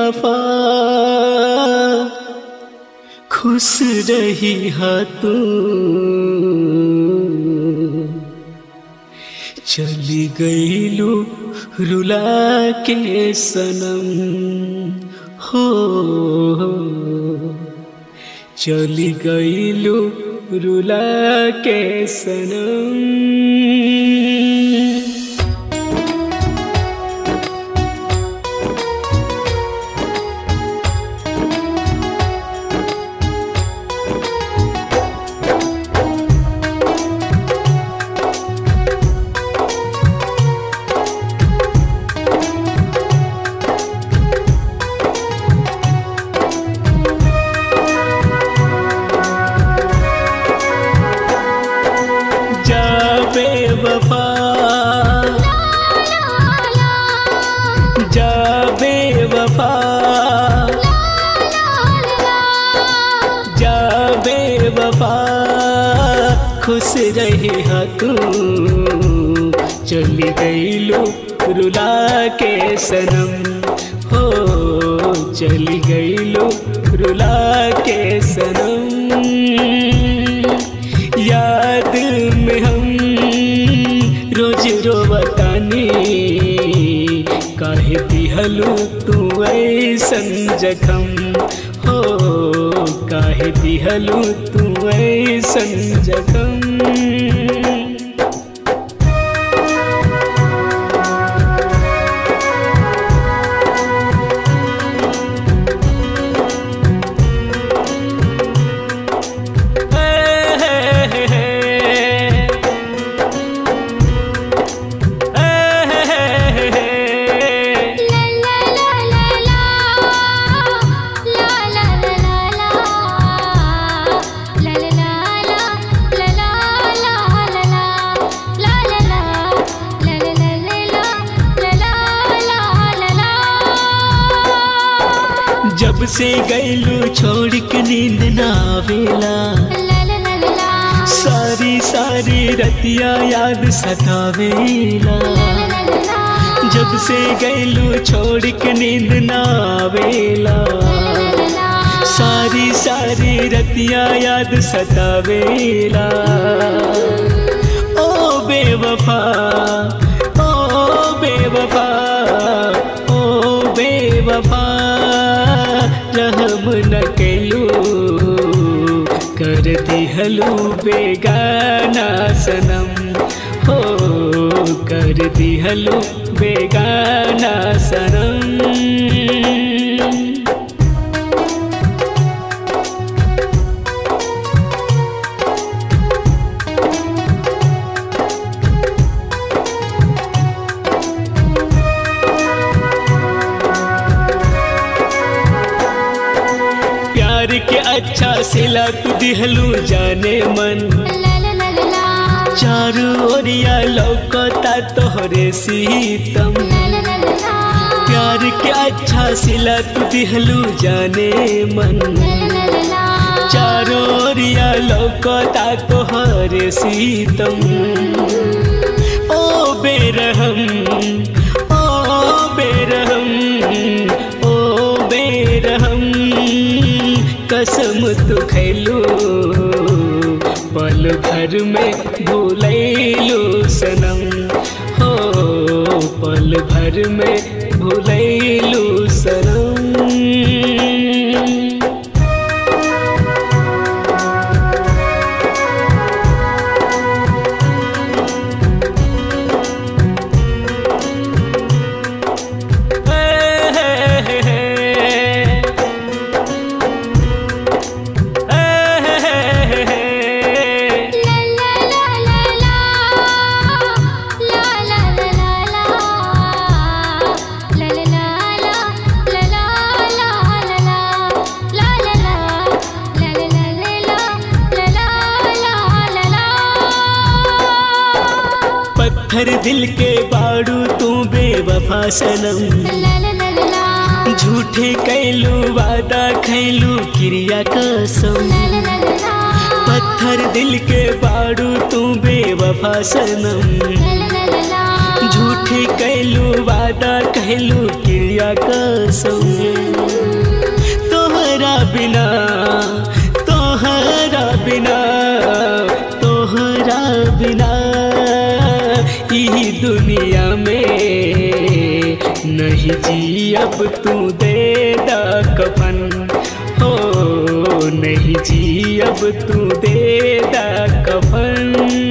बेवफा खुश रही हा तू चली गईलू रुला के सनम हो चली गईलू रुला के सनम जा बेवफा जा बेवफा जा बेवफा खुश रही हा तू चली गईलू रुला के सनम हो चली गईलू रुला के सनम याद में हम रोज रोवतानी काहे दिहलू तू ऐसन जखम हो काहे दिहलू तू ऐसन जखम जब से गईलू छोड़ के नींद ना आवेला सारी सारी रतिया याद सतावेला जब से गईलू छोड़ के नींद ना आवेला सारी सारी रतिया याद सतावेला ओ बेवफा ओ बेवफा ओ बेवफा रहम न कैलू कर दिहलू बेगाना सनम हो कर दिहलू बेगाना सनम प्यार के अच्छा सिला तू दिहलू जाने मन चारू ओरिया लौकता तोहरे सीतम प्यार के अच्छा सिला तू दिहलू जाने मन चारो ओरिया लौकता तोहरे सीतम ओ बेरहम ओ बेरहम ओ बेरहम कसम तू खैलू पल भर में भूलैलू सनम हो पल भर में भूलैलू सनम पत्थर दिल के बाड़ू तू बेवफा सनम झूठे कैलू वादा खैलू क्रिया कसम पत्थर दिल के बाड़ू तू बेवफा सनम झूठे कैलू वादा कहलू क्रिया कसम दुनिया में नहीं जी अब तू दे दा कफन हो नहीं जी अब तू दे दा कफन